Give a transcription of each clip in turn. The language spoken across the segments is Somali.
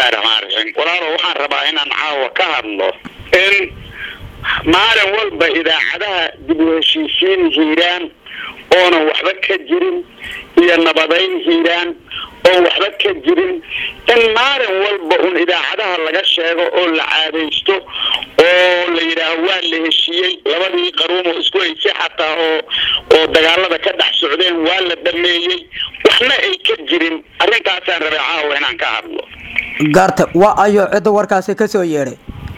bismillahi raxmaan raxiim walaalo waxaan rabaa inaan caawa ka hadlo in maalin walba idaacadaha dib u heshiisiin hiiraan oonan waxba ka jirin iyo nabadayn hiiraan oon waxba ka jirin in maalin walba un idaacadaha laga sheego oo la caadaysto oo la yidhaaho waa la heshiiyey labadii qaruum oo isku haysay xataa oo oo dagaalada ka dhex socdeen waa la dhameeyey waxna ay ka jirin arrintaasaan rabay caawa inaan ka hadlo gaarta waa ayo cidda warkaasi ka soo yeedhay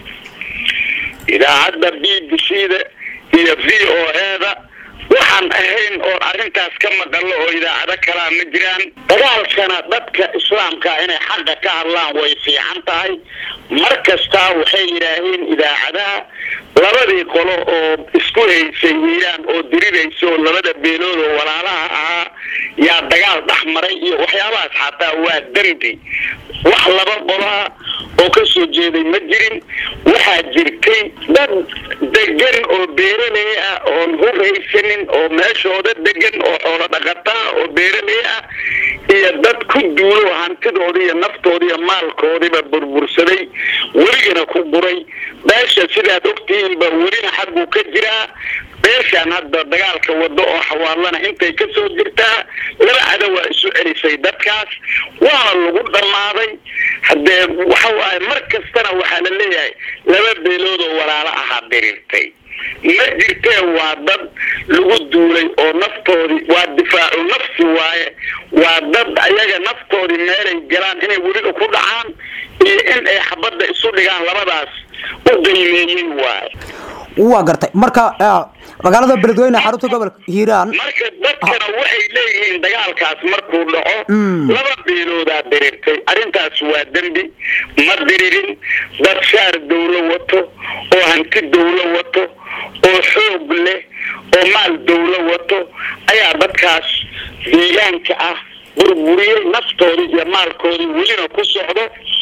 idaacadda b b c da iyo v o e da waxaan ahayn oon arrintaas ka maqallo oo idaacado kalaa ma jiraan dagaalkana dadka islaamka inay xaqa ka hadlaan way fiican tahay mar kastaa waxay yidhaaheen idaacadaha labadii qolo oo isku haysay hiiraan oo diriraysa oo labada beelood oo walaalaha ahaa yaa dagaal dhex maray iyo waxyaabahaas xataa waa dembi wax laba qoloa oo ka soo jeeday ma jirin waxaa jirtay dad degan oo beeraley ah oon huraysanin oo meeshooda degan oo xoolo dhaqataa oo beeraley ah iyo dad ku duulo hantidoodi iyo naftoodi iyo maalkoodiba burbursaday weligana ku guray beesha sidaad ogtihiinba welina xagguu ka jiraa beeshaan hadda dagaalka wado oo xawaalana intay ka soo jirtaa laba cada waa isu celisay dadkaas waana lagu dhammaaday haddee waxa waaye mar kastana waxaa la leeyahay laba beelood oo walaalo ahaa dirirtay ma jirtee waa dad lagu duulay oo naftoodii waa difaacu nafsi waaye waa dad ayaga naftoodii meelay galaan inay weliba ku dhacaan iyo in ay xabadda isu dhigaan labadaas u qiimeeyey waaye waa gartay marka magaalada beledweyne xarunta gobolka hiiraan marka dadkana waxay leeyihiin dagaalkaas markuu dhaco laba beeloodaa dirirtay arrintaas waa dembi ma diririn dad shaar dawlo wato oo hanti dawlo wato oo xoog leh oo maal dawlo wato ayaa dadkaas deegaanka ah burburiyey naftoodii iyo maalkoodii welina ku socdo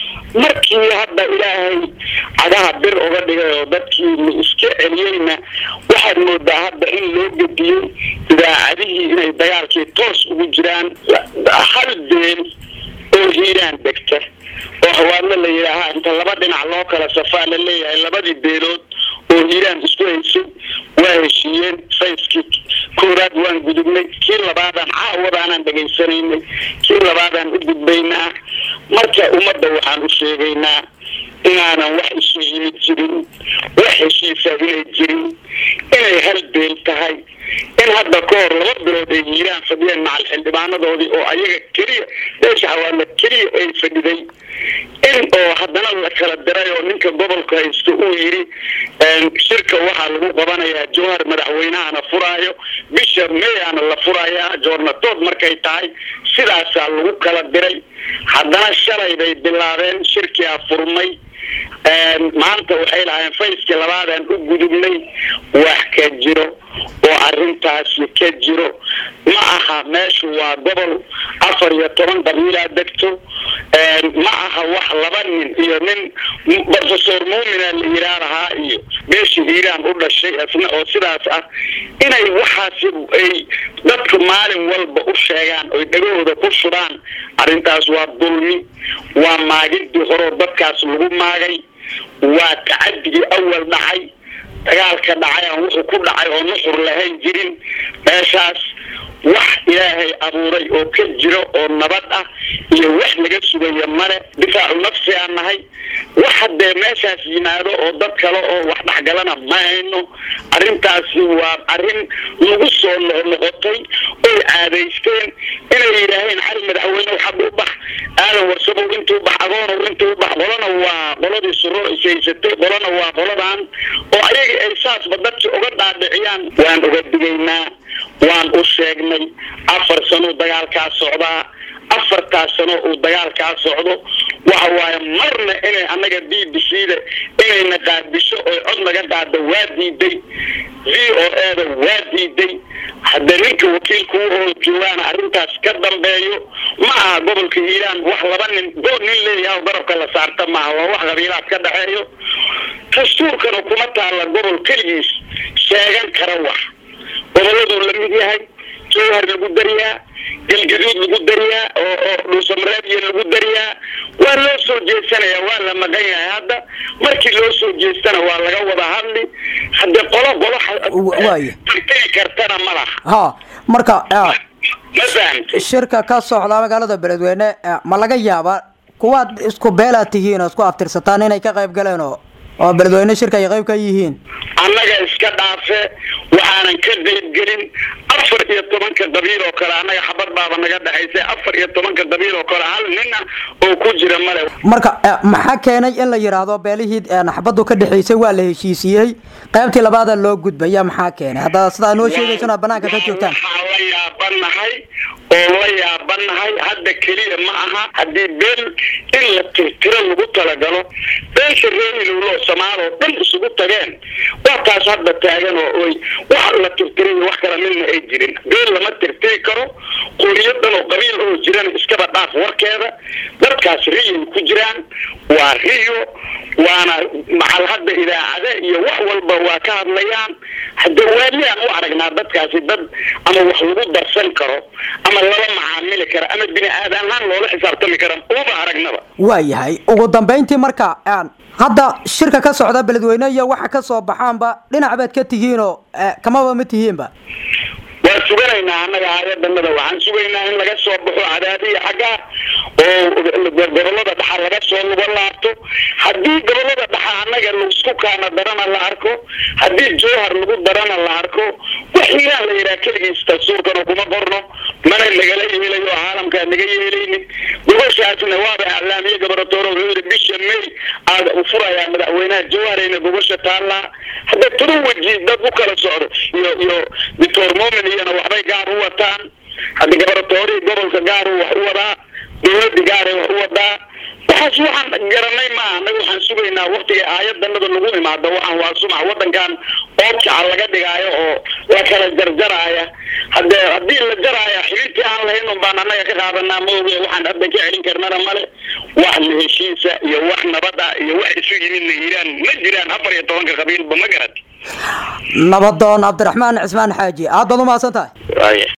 markii hadda ilaahay cagaha bir uga dhigay oo dadkii la iska celiyeyna waxaad moodaa hadda in loo gediyey idaacadihii inay dagaalkii toos ugu jiraan hal beel oo hiiraan degta oo hawaadlo la yidhaahaa inta laba dhinac loo kala safaa la leeyahay labadii beelood oo hiiraan isku haysay waa heshiiyeen sayskii koowaad waan gudubnay kii labaadaan caawadaanaan dhegaysanaynay kii labaadaan u gudbaynaa marka ummadda waxaan u sheegaynaa inaanan wax isu yimid jirin wax heshiisa inay jirin inay hal beel tahay in hadda ka hor laba bilood ay hiiraan fadhiyeen macal xildhibaanadoodii oo ayaga keliya beesha hawaadla keliya ay fadhiday in oo haddana la kala diray oo ninka gobolka haysto uu yidhi shirka waxaa lagu qabanayaa jowhar madaxweynahana furaayo bisha meyaana la furayaa joornatood markay tahay sidaasaa lagu kala diray haddana shalay bay bilaabeen shirkiaa furmay maanta waxay lahaayeen fayskii labaadaan u gudubnay wax ka jiro oo arrintaasi ka jiro ma aha meeshu waa gobol afar iyo toban qabiilaa degto ma aha wax laba nin iyo nin professor muumina la yiraa lahaa iyo beesha hiiraan u dhashay isna oo sidaas ah inay waxaasi ay dadka maalin walba u sheegaan oy dhagahooda ku shubaan arrintaas waa dulmi waa maagidii horeo dadkaas lagu maagay waa tacadigii awal dhacay dagaalka dhacay aan wuxuu ku dhacay oo nuxur lahayn jirin meeshaas wax ilaahay abuuray oo ka jiro oo nabad ah iyo wax laga sugayo male difaacu nafsi aan nahay wax haddee meeshaas yimaado oo dad kale oo wax dhexgalana ma hayno arrintaasi waa arrin lagu soo noqnoqotay oy caadaysteen inay yidhaaheen cali madaxweynew xag u bax aadan warsabow intuu bax agoonow intuu bax qolana waa qoladii suro ishaysatay qolana waa qoladan oo ayaga ay saasba dadki uga dhaadhiciyaan waan uga digaynaa waan u sheegnay afar sanuu dagaalkaa socdaa afartaas sano uu dagaalkaa socdo waxa waaye marna inay annaga b b c da inayna qaadisho oy cod naga qaado waa diiday v o e da waa diiday hadda ninka wakiilku oo joogaana arrintaas ka dambeeyo ma aha gobolka hiiraan wax laba nin goor nin leeyaha garabka la saarta maaha waa wax qabiilaad ka dhexeeyo dastuurkana kuma taalla gobol keligiis sheegan kara wax goboladuu la mid yahay jowhar lagu dariyaa galgaduud lagu dariyaa oo oo dhuusamareebya lagu dariyaa waa loo soo jeesanaya waa la maqan yahay hadda markii loo soo jeestana waa laga wada hadli haddee qolo qolo waaya tirtiri kartana ma laha ha marka ma fahamtay shirka ka socda magaalada beledweyne ma laga yaabaa kuwaad isku beelaad tihiin oo isku aftirsataan inay ka qayb galeen oo oo beledweyne shirka ay qayb ka yihiin annaga iska dhaafe waxaanan ka qaybgelin afar iyo tobanka qabiil oo kale annaga xabad baaba naga dhexaysay afar iyo tobanka qabiil oo kale hal nin ah oo ku jira male marka maxaa keenay in la yidhaahdo beelihii xabadu ka dhexaysay waa la heshiisiyey qaybtii labaada loo gudbaya maxaa keenay hadda sidaa noo sheegaysana banaanka ka joogtaan waxaa la yaabanahay oo la yaabanahay hadda keliya ma aha haddii beel in la tirtiro lagu talagalo beesha reerhilowlo soomaaloo dhan isugu tageen waa taas hadda taagan oo oy wax la tirtiray wax kala midna ay jirin beel lama tirtiri karo qoriyo dhan oo qabiil oo jirana iskaba dhaaf warkeeda dadkaas riyay ku jiraan waa riyo waana macal hadda idaacade iyo wax walba waa ka hadlayaan hadda waaliaan u aragnaa dadkaasi dad ama wax lagu darsan karo ama lala macaamili kara ama bini aadam ahaan loola xisaabtami kara uma aragnaba waayahay ugu dambayntii marka hadda shirka ka socda beledweyne iyo waxa ka soo baxaanba dhinac baad ka tihiinoo kamaba ma tihiinba waa suganaynaa annaga hay-adanada waxaan sugaynaa in laga soo baxo cadaadiya xagga oo gobolada dhaxa laga soo luga laabto haddii gobolada dhaxa annaga laisku kaana darana la arko haddii jowhar lagu darana la arko wax hiiraan la yidhaha keligiis dastuurkana kuma qorno mana nagala yeelayo caalamkaa naga yeelaynin gobashaasna waaba aclaamiye goboratoor wuxuu yidhi bisha may aad furayaa madaxweynaha jowharayna gobasha taallaa hadda turu weji dad u kala socdo iyo iyo doctor momin iyana waxbay gaar u wataan hadda goboratoorihii gobolka gaar wax u wadaa dowladda gaaray wax u wadaa waxaas waxaan garanay maaha anaga waxaan sugaynaa waktiga aayadanada lagu imaado waxaan waa sumac wadankan oodkaca laga dhigaayo oo la kala jarjaraaya hade haddii la jaraaya xibintii aan lahayn un baan annaga ka qaadanaa ma oge waxaan hadda ka celin karnana male wax la heshiisa iyo wax nabada iyo wax isu yimidna hiiraan ma jiraan afar iyo tobanka qabiilba ma garat nabadoon cabdiraxmaan cismaan xaaji aad baad umahadsan tahay